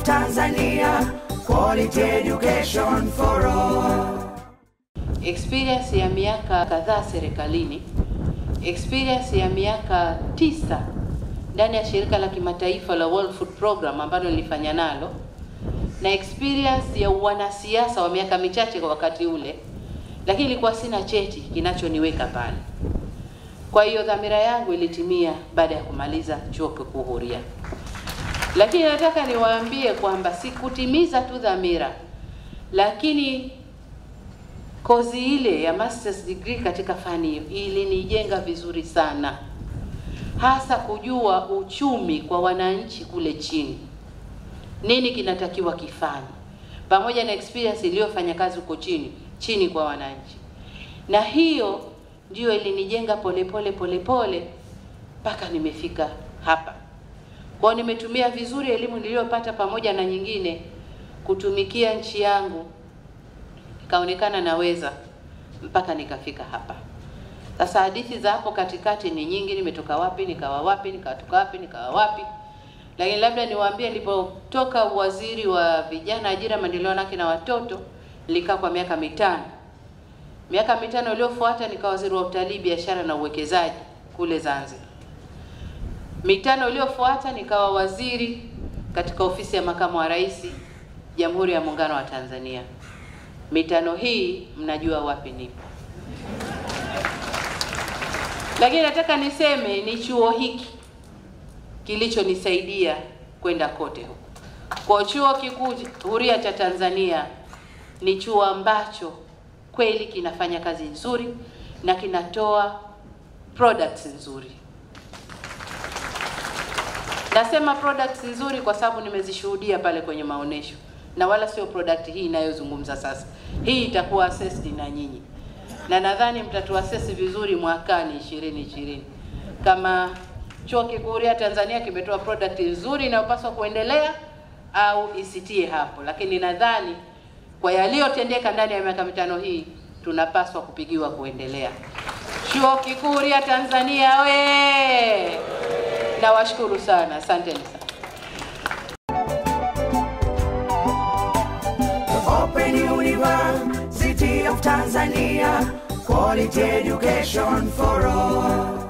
Tanzania, quality education for all. experience ya miaka kadhaa serikalini, experience ya miaka tisa ndani ya shirika la kimataifa la World Food Program ambalo nilifanya nalo, na experience ya wanasiasa wa miaka michache kwa wakati ule, lakini ilikuwa sina cheti kinachoniweka pale. Kwa hiyo dhamira yangu ilitimia baada ya kumaliza chuo kikuu huria, lakini nataka niwaambie kwamba sikutimiza tu dhamira, lakini kozi ile ya masters degree katika fani hiyo ilinijenga vizuri sana, hasa kujua uchumi kwa wananchi kule chini, nini kinatakiwa kifanye, pamoja na experience iliyofanya kazi huko chini chini kwa wananchi, na hiyo ndiyo ilinijenga polepole polepole mpaka nimefika hapa. Kwa hiyo nimetumia vizuri elimu niliyopata pamoja na nyingine kutumikia nchi yangu nikaonekana naweza mpaka nikafika hapa. Sasa hadithi za hapo katikati ni nyingi, nimetoka wapi nikawa wapi nikatoka wapi nikawa wapi, lakini labda niwaambie, nilipotoka waziri wa vijana, ajira, maendeleo wanawake na watoto, nilikaa kwa miaka mitano. Miaka mitano iliyofuata nikawa waziri wa utalii, biashara na uwekezaji kule Zanzibar. Mitano iliyofuata nikawa waziri katika ofisi ya makamu wa rais, Jamhuri ya Muungano wa Tanzania. Mitano hii mnajua wapi nipo, lakini nataka niseme ni chuo hiki kilichonisaidia kwenda kote huko. Kwa chuo kikuu huria cha Tanzania ni chuo ambacho kweli kinafanya kazi nzuri na kinatoa products nzuri. Nasema products nzuri kwa sababu nimezishuhudia pale kwenye maonesho na wala sio product hii inayozungumza sasa. Hii itakuwa assessed na nyinyi, na nadhani mtatuassess vizuri mwakani 2020 kama chuo kikuu huria Tanzania kimetoa product nzuri inayopaswa kuendelea au isitie hapo, lakini nadhani kwa yaliyotendeka ndani ya miaka mitano hii tunapaswa kupigiwa kuendelea. Chuo kikuu huria Tanzania we! Nawashukuru sana, asanteni sana. Open University of Tanzania, quality education for all.